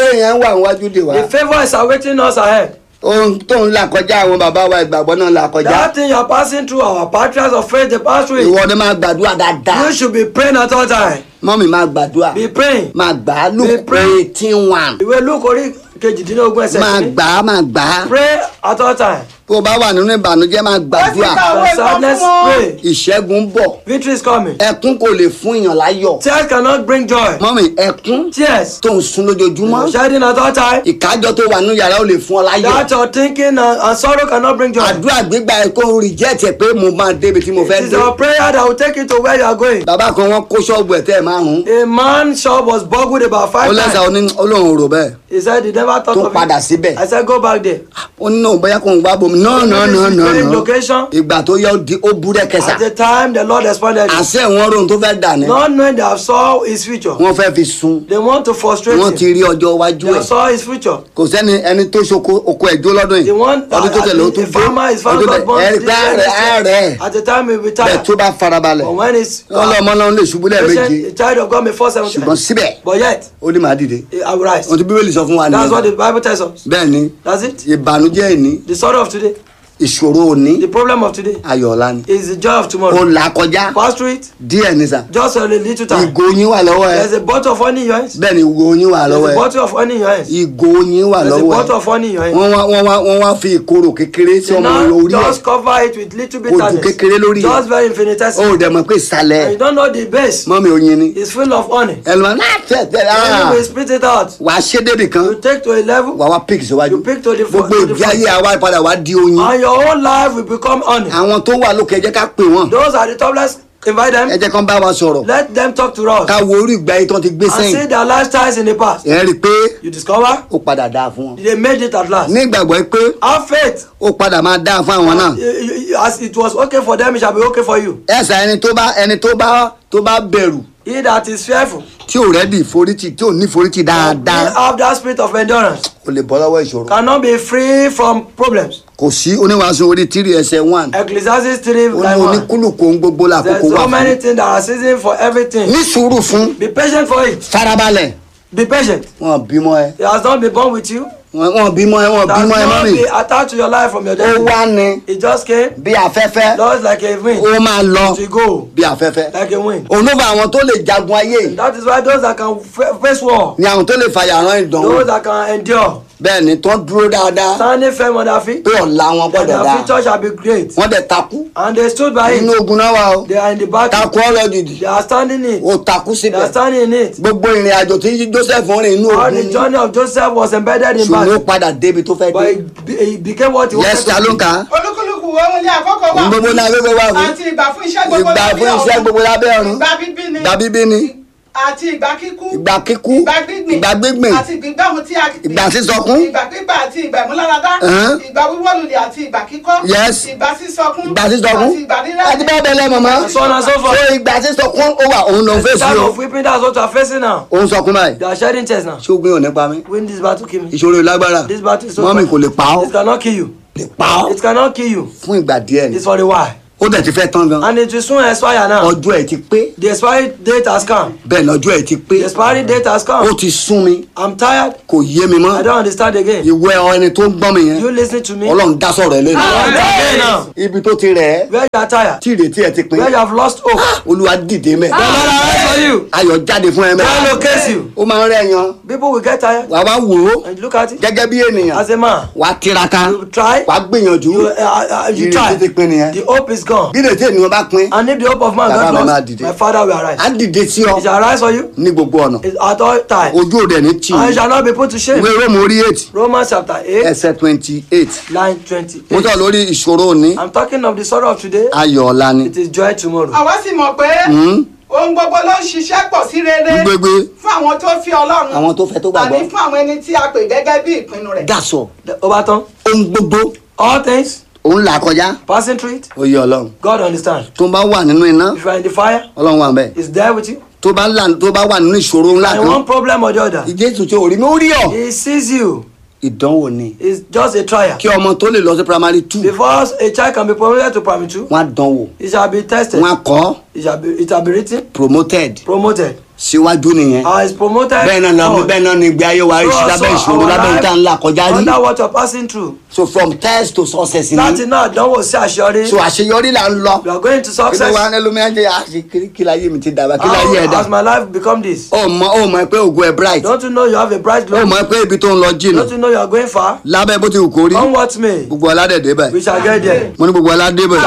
yẹn wà níwájú dè wá The favour is awaiting us ahead. ohun tó ń là kọjá àwọn bàbá wa ìgbàgbọ́ náà là kọjá That thing you are passing through, our patriarchs of faith, they pass through it. ìwọ ni máa gbàdúrà dáadáa You should be praying at all times. mọ́mì máa gbàdúrà Be praying. máa gbà á Be lùkù praying. eighteen one Ìwé Luke orí kejìdínlógún ẹsẹ̀ máa kìíní. gbà á máa gbà á Pray at all times. tó o bá wà nínú ìbànújẹ́ máa ó ti gbàdúrà ka òwe kan Sadness, fún wọn. pray. ìṣẹ́gun ń bọ̀ Victory is coming. ẹkún kò lè fún èèyàn láyọ̀ Tears cannot bring joy. mọ́mì ẹkún Tears. tó ń sun lójoojúmọ́ Shedding at all times. ìkájọ tó wà nínú yàrá ò lè fún ọ láyọ̀ That your thinking and, and sorrow cannot bring joy. àdúrà gbígbà ẹ kó ń reject ẹ pé mo máa débi tí mo fẹ́ It is dé your prayer that will take you to where you are going. bàbá kan wọ́n kó ṣọ́ọ̀bù ẹ̀ tẹ́ ẹ̀ márùn-ún A man's shop was burgled about ó five lẹ́sà times. oní olóhùn rò bẹ́ẹ̀ He said he never thought tó of padà it. síbẹ̀ I said go back there. ó ní náà bóyá kò ń wá bomi náà náà náà náà Change náà location. ìgbà tó yẹ ó di ó búrẹ́ kẹsà At the time the Lord responded. àṣẹ wọn rohun tó fẹ́ dà ní Not knowing they have saw his future. wọ́n fẹ́ fi sun They want to frustrate wọ́n ti him. rí ọjọ́ iwájú They ẹ̀ have saw his future. kò sẹ́ni ẹni tó ṣoko oko ẹ̀jọ́ lọ́dún The yìí one ọdún tó that tẹ̀lé ó a tún dé farmer is found ọdún God tẹ̀ born ẹ̀rí this pé year, àárẹ̀ next year. àárẹ̀ At the time he will be bẹ́ẹ̀ tired. tó bá farabalẹ̀ But when it's ọlọ́mọ náà lè ṣubú lẹ́ẹ̀mejì patient, the child of God may fall seven ṣùgbọ́n times. síbẹ̀ But yet, ó ní màá dìde I will rise. ohun tí bíbélì sọ fún wa That's what ni the Bible tells us. bẹ́ẹ̀ ni That's it. ìbànújẹ́ ìní The sorrow of today, ìṣòro òní the problem of today ayọ̀ ọ̀la ni is the joy of ó tomorrow. là kọjá Pass through it díẹ̀ ní sà just a little time. ìgò oyin wà lọ́wọ́ ẹ There's a bottle of honey in your hands. bẹ́ẹ̀ ni ìgò oyin wà There's lọ́wọ́ a ẹ bottle of honey in your hands. ìgò oyin wà There's a lọ́wọ́ bottle ẹ of honey in your hands. wọ́n wá wọ́n wá wọ́n wá fi ìkorò kékeré sí They ọmọ now orí ẹ̀ just cover it with little Ojú bitterness. kékeré lórí ẹ̀. Just very ó infinitesimal. dẹ̀ mọ̀ pé ìsàlẹ̀ And you don't know the base. mọ́mi oyin ni It's full of honey. ẹlòmọ́ náà tẹ̀ tẹ̀ Then ah you will spit it out. wà á ṣe débì kan You take to a level, wà wá pík síwájú You pick to the front- gbogbo to the ìgbé ayé front. àwa padà wá di oyin and your whole life will become honey. àwọn tó wà lókè ẹ jẹ́ ká pè wọ́n Those are the top. Let's invite ẹ them. jẹ́ kán bá wa sọ̀rọ̀ Let them talk to us. ká wo orí ìgbé ayé tán ti gbé And see sẹ́yìn their lifestyles in the past. ẹ rí i pé You discover ó padà dáa fún wọn they made it at last. ní ìgbàgbọ́ pé Have faith. ó padà máa dáa fún àwọn náà You- you- you- As it was okay for them, it shall be okay for you. ẹ̀sà ẹni tó bá ẹni tó bá tó bá bẹ̀rù He that is fearful, tí ò rẹ́dì ìforítì tí ò ní ìforítì he dáadáa have that spirit of endurance, kò lè bọ́ lọ́wọ́ ìṣòro cannot be free from problems. kò sí oníwàásù orí tírì ẹsẹ̀ one Ecclesiastes 3 ó ní like one. oníkúlùkù ohun gbogbo There's làkókò wà so many fún things that are season for everything. ní sùúrù fún Be patient for it. farabalẹ̀ Be patient. wọn bímọ ẹ He has not been born with you. wọn wọn bímọ ẹ wọn Does bímọ ẹ not mọ́mì be attached to your life from your ó destiny. wá ní It just came, bí afẹ́fẹ́ just like a wind. ó máa lọ To go bí afẹ́fẹ́ like a wind. òun ló fa àwọn tó lè jagun ayé That is why those that can fa- face war, ni àwọn tó lè fàyà rán ìdánwò those that can endure, bẹ́ẹ̀ ni tó dúró dáadáa standing firm on their feet, pé ọ̀la wọn that gbọ́dọ̀ their dáa future shall be great. wọ́n dẹ̀ takú And they stood by inú it. ogun náà wà o They are in the battle. takú ọ̀rọ̀ dìdì They are standing in it. ó takú They síbẹ̀ are standing in it. gbogbo ìrìn àjò tí Joseph rìn inú All ogun the ni journey of Joseph was embedded in ṣùgbọ́n ó battle. padà débi tó fẹ́ But dé it, be- it became what he yẹ́sì wanted to ta ló ń be. kà á olúkúlùkù ohun ní àkókò wà ohun gbogbo náà gbogbo wà fún àti ìgbà fún iṣẹ́ gbogbo ìgbà lábẹ́ fún iṣẹ́ ọ̀run. gbogbo lábẹ́ ọ̀run ìgbà bíbí ni ìgbà bíbí ni àti ìgbà kíkú ìgbà kíkú ìgbà gbígbìn ìgbà gbígbìn àti ìgbà ohun tí a ìgbà sísọkún ìgbà pípa àti ìgbà ìmúláradá Ẹ̀hán. ìgbà wíwọ́ lulẹ̀ àti ìgbà kíkọ́ Yes. ìgbà sísọkún ìgbà sísọkún àti ìgbà àti rírẹ́ bẹ́ẹ̀ bẹ́ẹ̀ lẹ́ mọ̀mọ́ And so on and so forth. so ìgbà sísọkún ó wà òun ló ń The fèsì time o of weeping, that's what you are facing now. òun sọkún báyìí They are shedding tears now. ṣé ogun yóò nípa mi Win this battle, kill me. ìṣòro ìlágbára This battle is so mọ́mì tough. kò lè pa ọ́ It cannot kill you. lè pa ọ́ It cannot kill you. fún ìgbà díẹ̀ ni It's for a while. ó dẹ̀ ti fẹ́ tán gan And it will soon expire now. ọjọ́ ẹ̀ ti pé The expiry date has come. bẹ́ẹ̀ ni ọjọ́ ẹ̀ ti pé The expiry date has ó come. ti sún mi I'm tired. kò yé mi mọ́ I don't understand again. ìwé ọ ẹni tó ń gbọ́n mi yẹn You listen to me. ọlọ́run dá sọ̀rọ̀ ẹ lẹ́nu Lord, again now. ibi tó ti rẹ̀ ẹ́ Where you are tired. tí ìrètí ẹ ti pin Where you have lost hope. olúwa dìde mẹ́ The Lord arise for you. ayọ̀ jáde fún ẹ mẹ́ God locates you. ó máa ń rẹ̀ yan People will get tired. wà wá wò ó And you look at it. gẹ́gẹ́ bí ènìyàn As a man, wà á tiraka you try. wà á gbìyànjú You, uh, uh, you ìrètí ti try. pin nìyẹn The hope is gone. bí ìrètí ènìyàn bá pin And if the hope of man Bàbá got mi máa lost, dìde. my father will arise. á dìde sí ọ It shall arise for you ní gbogbo ọ̀nà It's at all times. ojú òde ní tì And í it shall not be put to shame. ìwé róòmù orí eight Romans chapter 8, ẹsẹ̀ twenty eight line mo 28. sọ lórí ìṣòro òní I'm talking of the sorrow of today. ayọ̀ ọ̀la ni It is joy tomorrow. àwa sì mọ̀ pé ohun gbogbo ló ń ṣiṣẹ́ pọ̀ sí rere gbégbé fún àwọn tó fi ọlọ́run àwọn tó fẹ́ tó àní gbàgbọ́ fún àwọn ẹni tí a pè gẹ́gẹ́ bí ìpinnu rẹ̀. dàsọ̀ The- Overton, ohun gbogbo all things, òun là kọjá passing through it, ó yẹ ọlọ́run God understands. tó bá wà nínú iná If you are in the fire, ọlọ́run wà bẹ́ẹ̀ He's there with you. tó bá là tó bá wà nínú ìṣòro ńlá And kan one problem or the other, ìjésù tí ò rí mi ó rí ọ He sees you. ìdánwò ni It's just a trial. kí ọmọ tó lè lọ sí primary two Before a child can be promoted to primary two, wọn á dánwò it shall be tested. wọn á kọ́ It shall be, it shall be written, promoted promoted. síwájú nìyẹn Uh, it's promoted. bẹ́ẹ̀ náà lọ forward. bẹ́ẹ̀ náà ni ìgbé ayé wa rí sí So lábẹ́ also ìṣòro our lábẹ́ life ìta ńlá kọjá rí Under what you're passing through. so from test to success Láti ni náà dánwò sí àṣeyọrí. so àṣeyọrí là ń lọ You are going to kí ló success. wá ní ẹlòmíràn jẹ́ àṣekiri kí láyé mi ti dàgbà kí láyé ẹ̀ How dà has my life become this? ó mọ ó mọ pé ògo ẹ̀ bright Don't you know you have a bright ó glory? mọ pé ibi tó ń lọ jìnnà Don't you know you are going far? lábẹ́ bó ti wù kó rí Come what may. gbogbo aládẹ̀dẹ̀ bẹ̀ We shall get there. mo ní gbogbo aládé bẹ̀